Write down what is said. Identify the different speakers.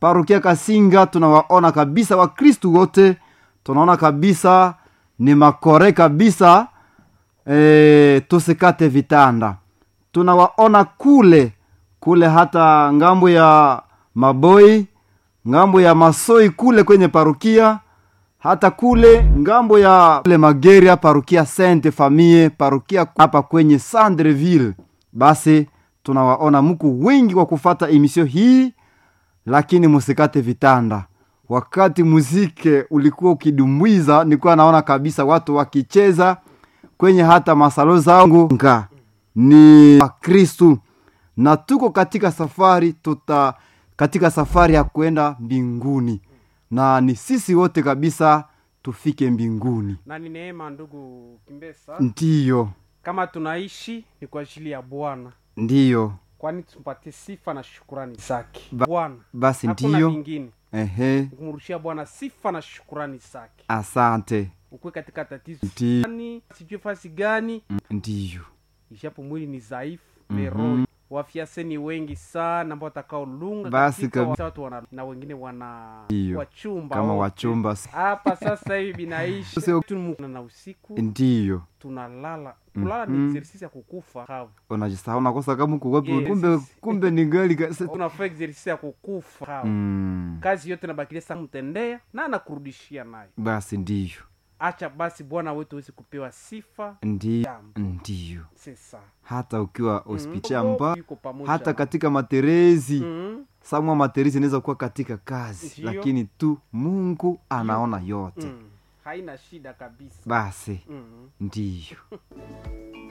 Speaker 1: parokia kasinga tunawaona kabisa wakristu wote tunaona kabisa ni makore kabisa e, tusikate vitanda tunawaona kule kule hata ngambo ya maboi ngambo ya masoi kule kwenye parukia hata kule ngambo ya kule mageria parukia sainte famille parukia hapa kwenye sandreville basi tunawaona mku wengi kwa kufata emisio hii lakini musikate vitanda wakati muzike ulikuwa ukidumbwiza nilikuwa naona kabisa watu wakicheza kwenye hata masalo zangu nga ni wakristu na tuko katika safari tuta katika safari ya kwenda mbinguni na ni sisi wote kabisa tufike mbinguni
Speaker 2: na ni neema ndugu kimbesa
Speaker 1: ndiyo
Speaker 2: kama tunaishi ni kwa ajili ya bwana
Speaker 1: ndiyo
Speaker 2: kwani tumpatie sifa na shukurani zake
Speaker 1: Ba-
Speaker 2: bwana
Speaker 1: basi
Speaker 2: hakuna
Speaker 1: ndiyo
Speaker 2: mingine
Speaker 1: ehe
Speaker 2: kumrushia bwana sifa na shukurani zake
Speaker 1: asante
Speaker 2: ukuwe katika tatizo
Speaker 1: Ndiyo.
Speaker 2: gani sijui fasi gani
Speaker 1: Mm, ndiyo
Speaker 2: ishapo mwili ni dhaifu
Speaker 1: Mhm.
Speaker 2: mm roho wafiase ni wengi sana ambao watakaolunga
Speaker 1: Basi
Speaker 2: katika
Speaker 1: kabi-
Speaker 2: wa- watu wana, na wengine wana
Speaker 1: Ndiyo.
Speaker 2: wachumba
Speaker 1: kama
Speaker 2: wote.
Speaker 1: wachumba
Speaker 2: hapa sasa hivi binaishi
Speaker 1: Sio-
Speaker 2: Tumu- na usiku
Speaker 1: ndiyo
Speaker 2: tunalala kulala ni
Speaker 1: Mhm.
Speaker 2: exercise ya kukufa kavu
Speaker 1: unajisahau nakosa kama kuwapi
Speaker 2: Yes.
Speaker 1: kumbe kumbe ni gali ka- se-
Speaker 2: unafaa exercise ya kukufa kavu
Speaker 1: mm,
Speaker 2: kazi yote nabakilia sa mtendea na anakurudishia nayo
Speaker 1: basi ndiyo
Speaker 2: acha basi bwana wetu awezi kupewa sifa
Speaker 1: ndiyo
Speaker 2: jambo
Speaker 1: ndiyo
Speaker 2: sesa
Speaker 1: hata ukiwa hospitali
Speaker 2: Mhm.
Speaker 1: amba
Speaker 2: Yuko pamoja
Speaker 1: hata
Speaker 2: na-
Speaker 1: katika materezi
Speaker 2: Mhm.
Speaker 1: samwa materezi inaweza kuwa katika kazi
Speaker 2: Ndiyo.
Speaker 1: lakini tu mungu anaona yote
Speaker 2: Mm. haina shida kabisa
Speaker 1: basi
Speaker 2: Mhm.
Speaker 1: ndiyo